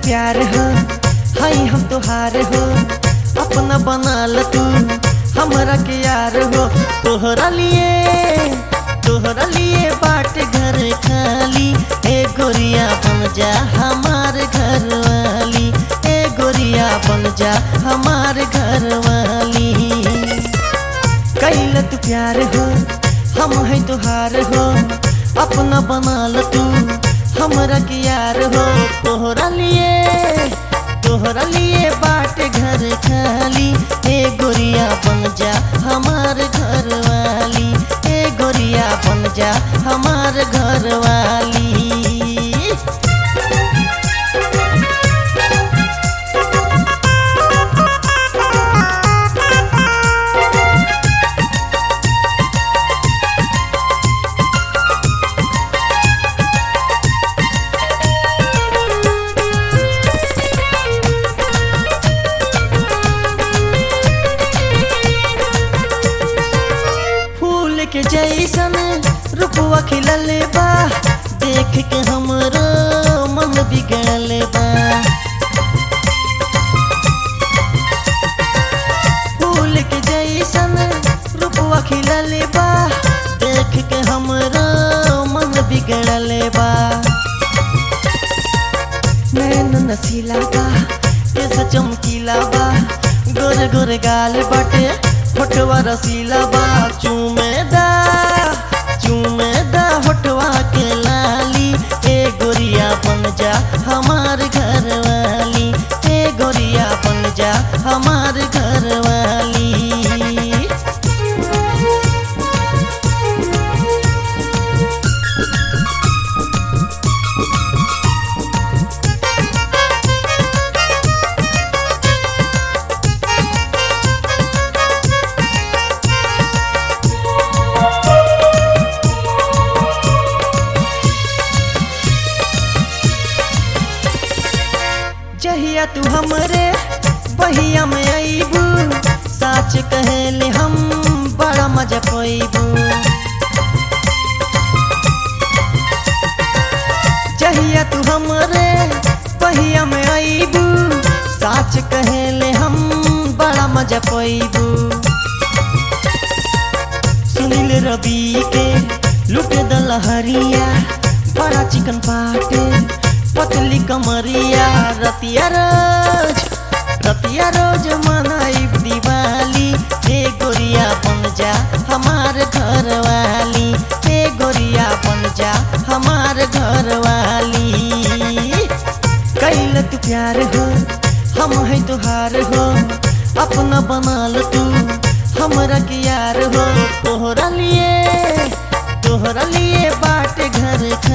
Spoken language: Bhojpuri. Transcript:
प्यार हो हाई हम तुहार हो अपना बनाल तू हमरा के यार हो तोहरा लिए तोहरा लिए बाट घर खाली ए गोरिया बन जा हमार घर वाली ए गोरिया बन जा हमार घर वाली कैल तू प्यार हो हम है तुहार हो अपना बनाल तू हमरा के यार हो तोहरा लिए तोहरा लिए बाट घर खाली ए गोरिया बन जा हमार घर वाली ए गोरिया बन जा हमार घर वाली फूल के जैसन रुपवा खिलल बा देख के हमरो मन बिगड़ल बा फूल के जैसन रुपवा खिलल बा देख के हमरो मन बिगड़ल बा नैन नसीला बा केस चमकीला बा गोर गोर गाल बाटे होठवा रसीला बा चूमेदा चूमेदा होठवा के लाली ए गोरिया बन जा हमार घर वाली ए गोरिया बन जा हमार घर वाली जहिया तू हमरे बहिया में अबू साच कहले हम बड़ा मजा पैबू जहिया तू हमरे बहिया में अबू साच कहले हम बड़ा मजा पैबू सुनील रवि के लुटे दलहरिया बड़ा चिकन पाटे पतली कमरिया रतिया रोज रतिया रोज मनाई दिवाली ए गोरिया बन जा हमार घर वाली ए गोरिया बन जा हमार घर वाली कैल तू प्यार हो हम है तुहार हो अपना बनाल तू हमरा के यार हो तोहरा लिए तोहरा लिए बाट घर